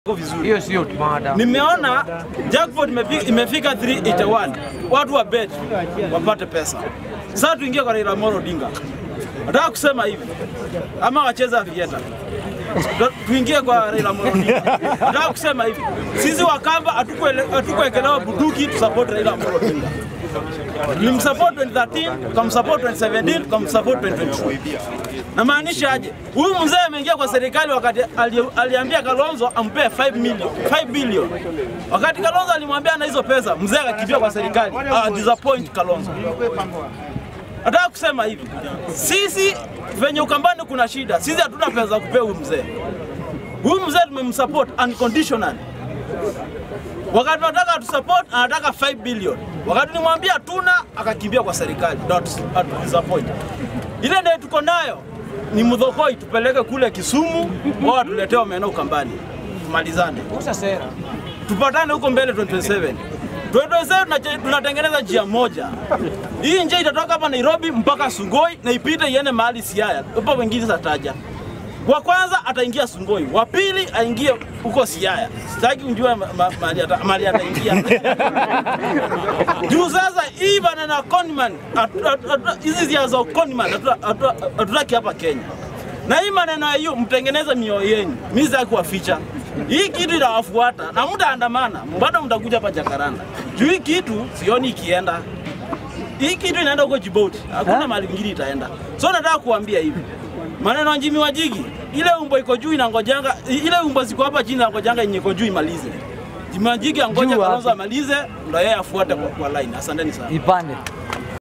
vizuri. Hiyo sio mada. Nimeona jackpot imefi- imefika 381 watu wa bet wapate pesa. Sasa tuingie kwa Raila Amolo Odinga. Nataka kusema hivi ama wacheza vieta tuingie kwa Raila Amolo Odinga. Nataka kusema hivi sisi Wakamba hatukuele- hatukuwekelewa bunduki tusupport Raila Amolo Odinga. Tulimsupport 2013, tukamsupport 2017, tukamsupport 2022. Namaanisha aje? Huyu mzee ameingia kwa serikali wakati ali, aliambia Kalonzo ampee 5 million, 5 billion. Wakati Kalonzo alimwambia na hizo pesa, mzee akakimbia kwa serikali. Uh, disappoint Kalonzo. Nataka kusema hivi, sisi venye Ukambani kuna shida, sisi hatuna pesa za kupea huyu mzee. Huyu mzee tumemsupport unconditionally. Wakati tunataka atusupport anataka 5 billion. Wakati nimwambia tuna akakimbia kwa serikali. Ndio atu- atu disappoint. Ile ndio tuko nayo ni mdhokoi tupeleke kule Kisumu wao watuletee omena Ukambani. Tumalizane. Usa sera. Tupatane huko mbele 2027. 2027 tunache- tunatengeneza njia moja. Hii njia itatoka hapa Nairobi mpaka Sungoi na ipite iende mahali Siaya. Hapo wengine sataja. Wa kwanza ataingia Sungoi, wa pili aingie huko Siaya. Sitaki unjue ma- ma- mahali ata- mahali ataingia. Juu sasa hii bana na conman atu- atu- atu- hizi zia za conman hatu- hatu- hatutaki hapa Kenya. Na hii maneno ya hiyo mtengeneze mioyo yenu. Mimi sitaki kuwaficha. Hii kitu inawafuata na mtaandamana, bado mtakuja hapa Jakaranda. Juu hii kitu sioni ikienda. Hii kitu inaenda huko Djibouti. Hakuna mahali ingine itaenda. So nataka kuambia hivi. Maneno ya Jimmy Wajigi, ile umbo iko juu inangojanga, ile umbo ziko hapa chini inangojanga yenye iko juu imalize. Jimmy Wajigi angoja Juu Kalonzo wapi? amalize, ndio yeye afuate kwa, kwa line. Asanteni sana. Ipande.